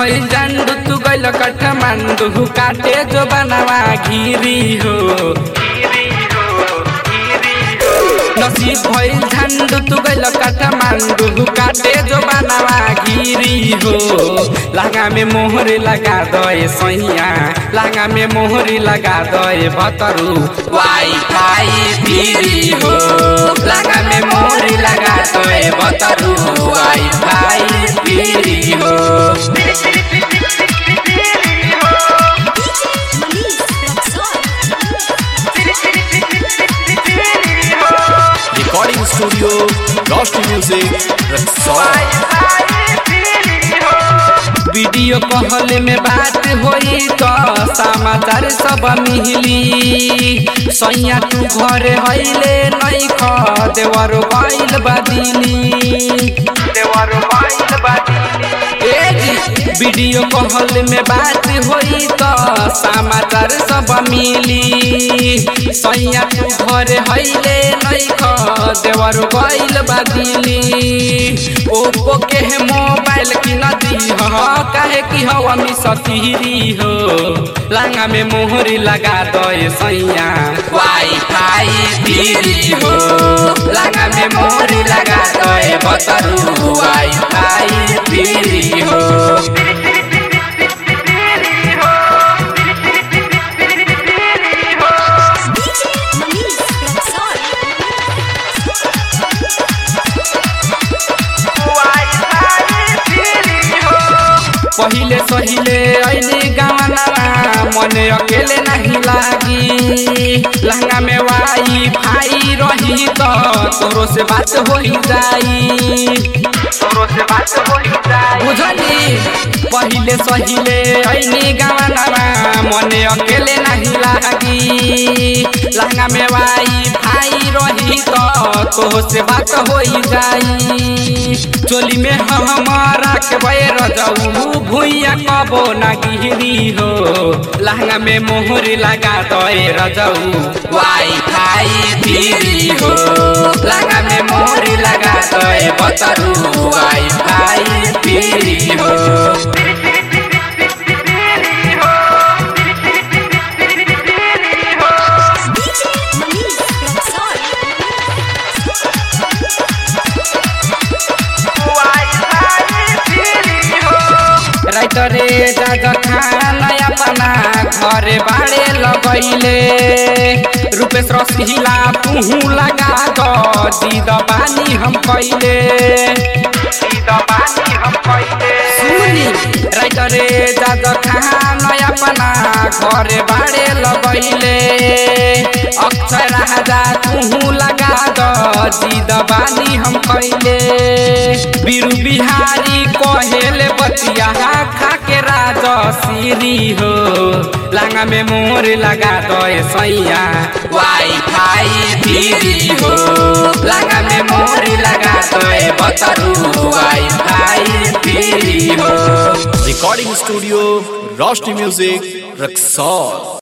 भइल जांडू तू गइल काठमांडू काटे जो बनवा घिरी हो नसीब भइल झंडू तू गइल काठमांडू काटे जो बनवा घिरी हो लागा में मोहरे लगा दए सैया लागा में मोहरे लगा दए भतरू वाई फाई फिरी हो लागा में मोहरे लगा दए भतरू वाई फाई फिरी हो Recording Studio, Lost Music, Rexall. Video call में बात होई तो समाचार सब मिली सैया तू घर हईले नहीं ख देवर गइल बादिनी देवर गइल बादिनी वीडियो कॉल में बात होई तो समाचार सब मिली सैया तू घर हईले नहीं ख देवर गइल बादिनी ओप्पो के मोबाइल की नदी ह काहे की हवा में सतीरी हो लांगा में मोहरी लगा दए सैया वाई फाई फिरी हो लांगा में मोहरी लगा दए बतरू वाई फाई फिरी हो पहिले सहिले अहिले गावना मने अकेले नहीं लागी लहंगा में वाई भाई रही तो तोरो से बात हो ही जाई तोरो से बात हो ही जाई बुझली पहिले सहिले अहिले गावना मने अकेले नहीं लागी लहंगा में वाई भाई रही तो तोरो से बात हो ही जाई चोली में हमारा के बैर जाऊ भुइया कबो ना गिरी हो लहंगा में मोहर लगा दए रजाऊ वाई फाई फिरी हो लहंगा में मोहर लगा दए बतरू वाई फाई फिरी हो राइटरे जाजा खाना अपना घरे बाड़े लगैले रूपेश रसिला पुहू लगा दो जीद बानी हम कैले जीद बानी हम कैले सुनी राइटरे जाजा खाना अपना घरे बाड़े लगैले अक्षय राजा पुहू लगा दो जीद बानी हम कैले बीरू बिहारी कहेले बतिया खा के राजा सीरी हो लांगा में मोर लगा दए सैया वाई फाई फिरी हो लांगा में मोर लगा दए बतरू वाई फाई फिरी हो Recording Studio, Lost Music, Rexall.